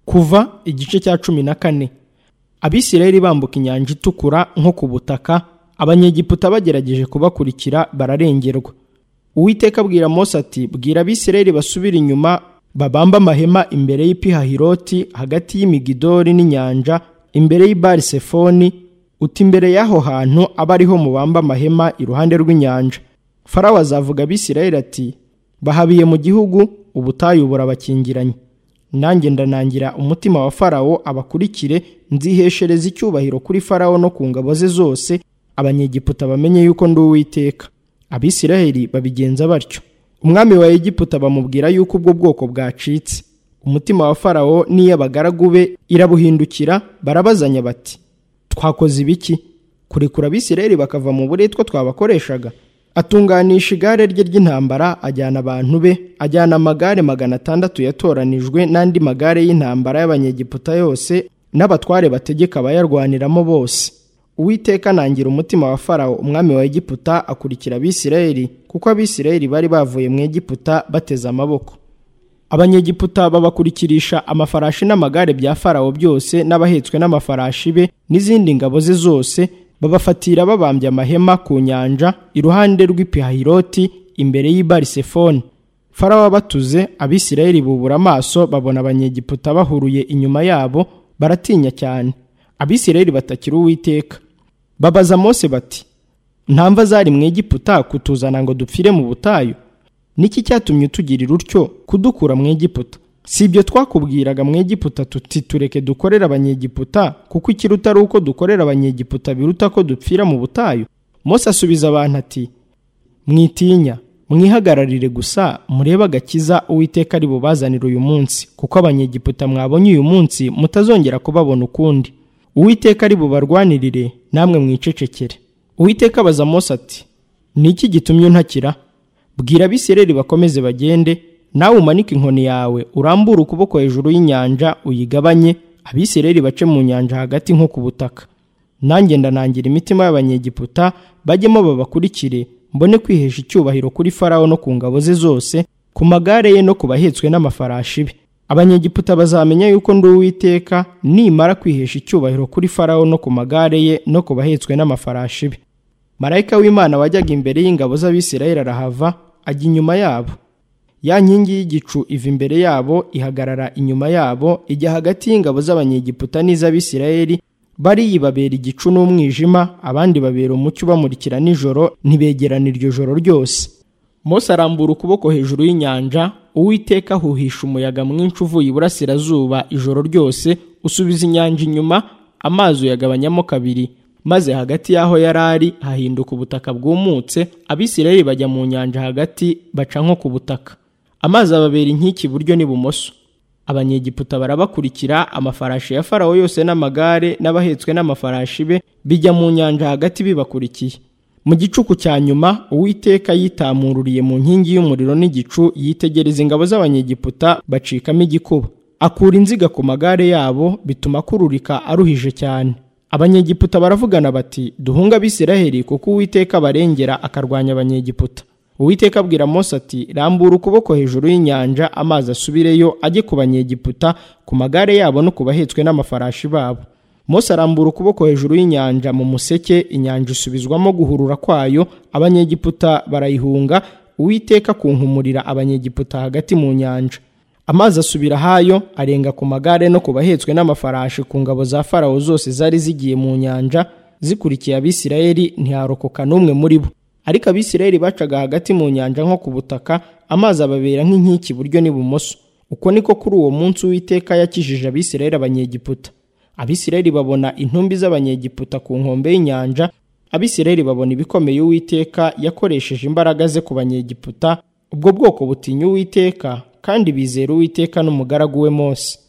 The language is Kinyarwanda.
kuva igice cya cumi na kane abisirayeli bambuka inyanja itukura nko ku butaka abanyegiputa bagerageje kubakurikira bararengerwa uwiteka abwira mose ati bwira abisirayeli basubire inyuma babamba amahema imbere y'ipihahiroti hagati y'imigidori n'inyanja imbere y'ibarisefoni uti imbere y'aho hantu aba ariho mubamba amahema iruhande rw'inyanja farawo azavuga abisirayeli ati bahabiye mu gihugu ubutayu burabakingiranye nanjye ndanangira umutima wa farawo abakurikire nziheshereza icyubahiro kuri farawo no ku ngabo ze zose abanyegiputa bamenye yuko ndi uwiteka abisiraheli babigenza batyo umwami wa egiputa bamubwira yuko ubwo bwoko bwacitse umutima wa farawo n'iy'abagaragu be irabuhindukira barabazanya bati twakoze ibiki kurekura abisiraheli bakava mu buretwa twabakoreshaga atunganisha igare rye ry'intambara ajyana abantu be ajyana amagare magana atandatu yatoranijwe n'andi magare y'intambara y'abanyegiputa yose n'abatware bategeka abayarwaniramo bose uwiteka anangira umutima wa farawo umwami wa egiputa akurikira abisirayeli kuko abisirayeli bari bavuye mu egiputa bateze amaboko abanyegiputa babakurikirisha amafarashi n'amagare bya farawo byose n'abahetswe n'amafarashi be n'izindi ngabo ze zose babafatira babambye amahema ku nyanja iruhande rw'ipihahiroti imbere y'ibarisefoni farawo batuze abisirayeli bubura amaso babona abanyegiputa bahuruye inyuma yabo baratinya cyane abisirayeli batakira uwiteka babaza mose bati ntamva zari mu egiputa kutuzana ngo dupfire mu butayu niki cyatumye utugirira utyo kudukura mu egiputa si ibyo twakubwiraga mu egiputa tuti tureke dukorera abanyegiputa kuko ikiruta ari uko dukorera abanyegiputa biruta ko dupfira mu butayu Mose asubiza abantu ati mwitinya mwihagararire gusa murebe agakiza uwiteka ari bubazanire uyu munsi kuko abanyegiputa mwabonye uyu munsi mutazongera kubabona ukundi uwiteka ari bubarwanirire namwe mwicecekere uwiteka abaza Mose ati ni iki gitumye untakira bwira abisireri bakomeze bagende nawe umanike inkoni yawe urambure ukuboko hejuru y'inyanja uyigabanye abisireri bace mu nyanja hagati nko ku butaka nanjye ndanangira imitima y'abanyegiputa bajyemo babakurikire mbone kwihesha icyubahiro kuri farawo no ku ngabo ze zose ku magare ye no ku bahetswe n'amafarashi be abanyegiputa bazamenya yuko ndi uwiteka nimara kwihesha icyubahiro kuri farawo no ku magare ye no ku bahetswe n'amafarashi be marayika w'imana wajyaga imbere y'ingabo z'abisirayeli arahava ajya inyuma yabo ya nkingi y'igicu iva imbere yabo ihagarara inyuma yabo ijya hagati y'ingabo z'abanyegiputa n'iz'abisirayeli bariyibabera igicu n'umwijima abandi babera umucyo ubamurikira nijoro ntibegerana iryo joro ryose Mose arambura ukuboko hejuru y'inyanja uwiteka ahuhisha umuyaga mwinshi uvuye iburasirazuba ijoro ryose usubiza inyanja inyuma amazi uyagabanyamo kabiri maze hagati y'aho yari ari hahinduka ubutaka bwumutse abisirayeli bajya mu nyanja hagati baca nko ku butaka amazi ababera inkiki iburyo n'ibumoso abanyegiputa barabakurikira amafarashi ya farawo yose n'amagare n'abahetswe n'amafarashi be bijya mu nyanja hagati bibakurikiye mu gicuku cya nyuma uwiteka yitamururiye mu nkingi y'umuriro n'igicu yitegereza ingabo z'abanyegiputa bacikamo igikuba akura inziga ku magare yabo bituma akururika aruhije cyane abanyegiputa baravugana bati duhunga abisiraheli kuko uwiteka abarengera akarwanya abanyegiputa uwiteka abwira Mose ati rambura ukuboko hejuru y'inyanja amazi asubireyo ajye ku banyegiputa ku magare yabo no ku bahetswe n'amafarashi babo Mose arambura ukuboko hejuru y'inyanja mu museke inyanja isubizwamo guhurura kwayo abanyegiputa barayihunga uwiteka kunkumurira abanyegiputa hagati mu nyanja amazi asubira hayo arenga ku magare no ku bahetswe n'amafarashi ku ngabo za farawo zose zari zigiye mu nyanja zikurikiye abisirayeli ntiharokoka n'umwe muri bo ariko abisirayeli bacaga hagati mu nyanja nko ku butaka amazi ababera nk'inkiki iburyo n'ibumoso uko niko kuri uwo munsi uwiteka yakijije abisirayeli abanyegiputa abisirayeli babona intumbi z'abanyegiputa ku nkombe y'inyanja abisirayeli babona ibikomeye uwiteka yakoresheje imbaraga ze ku banyegiputa ubwo bwoko butinya uwiteka kandi bizera uwiteka n'umugaragu we Mose